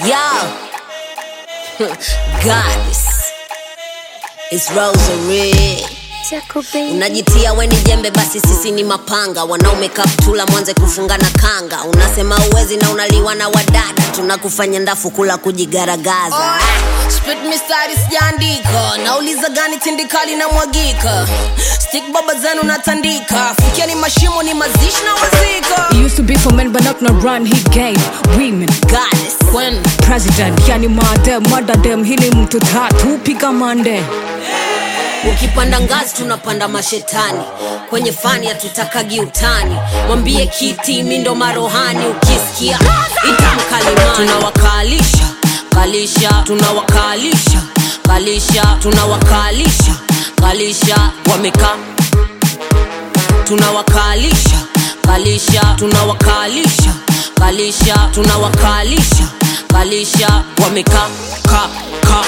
Yo, goddess, it's Rosary. Unajitia we ni jembe, basi sisi ni mapanga. Wanaume kaptula, mwanze kufunga na kanga. Unasema uwezi na unaliwa na wadada, tunakufanya ndafu kula kujigaragaza. Split mistari sijaandika, nauliza gani tindikali na mwagika, stick baba zenu natandika, fikia ni mashimo ni mazishi na wazika. It used to be for men, but not no run. He gave women Goddess, When president. Yani madem, mada dem, hili mtu tatu piga mande. ukipanda ngazi tunapanda mashetani, kwenye fani hatutakagi utani. Mwambie kiti mi ndo marohani, ukisikia itamkalimani. Tunawakalisha kalisha, tunawakalisha kalisha, tunawakalisha kalisha, wamekaa tunawakalisha kalisha tunawakalisha kalisha tunawakalisha kalisha wamekaa ka ka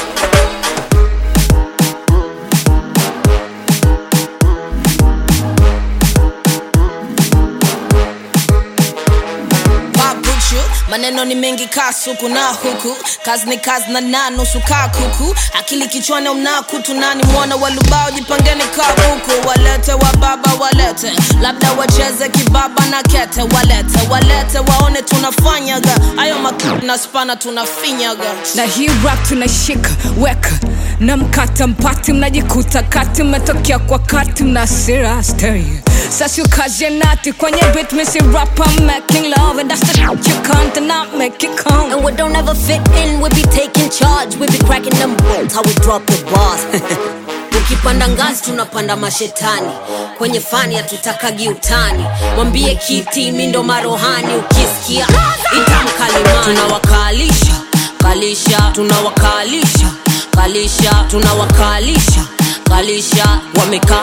babuchu maneno ni mengi kasuku na huku kazi ni kazi na na nusu kaa kuku akili kichwani mna kutu nani mwana walubao jipangeni kabuku walete wa baba walete labda wacheze kibaba na kete walete walete waone tunafanyaga ayo maku na spana tunafinyaga na hii rap tunashika weka na mkata mpati mnajikuta kati mmetokea kwa kati mna sira stereo sasa ukazie nati kwenye bit misi rap I'm making love and that's the shit you can't and not make it come and we don't ever fit in we be taking charge we be cracking them bolts how we drop the bars ukipanda ngazi tunapanda mashetani kwenye fani hatutakagi utani mwambie kiti mi ndo marohani ukisikia itamkalimani tunawakalisha kalisha tunawakalisha kalisha tunawakalisha kalisha wamekaa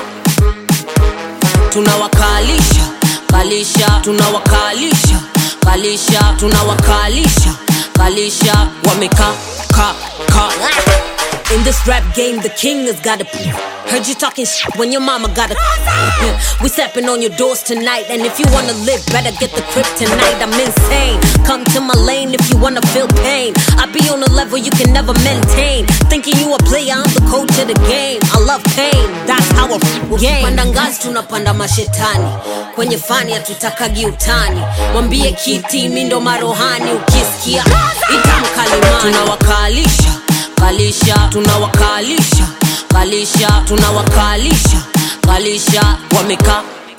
tunawakalisha kalisha tunawakalisha kalisha tunawakalisha kalisha wamekaa ka ka in this rap game the king has got a heard you talking shit when your mama got a we stepping on your doors tonight and if you wanna live better get the crib tonight i'm insane come to my lane if you wanna feel pain i be on a level you can never maintain thinking you a player i'm the coach of the game i love pain that's how I f- game panda ngazi tunapanda mashetani kwenye fani hatutakagi utani mwambie kiti mi ndo marohani ukisikia itamkalimani tunawakalisha kalisha tunawakalisha kalisha tunawakalisha kalisha wamekaa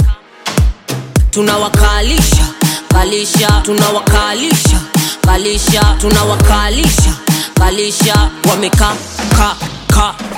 tunawakalisha kalisha tunawakalisha kalisha tunawakalisha kalisha wamekaa ka ka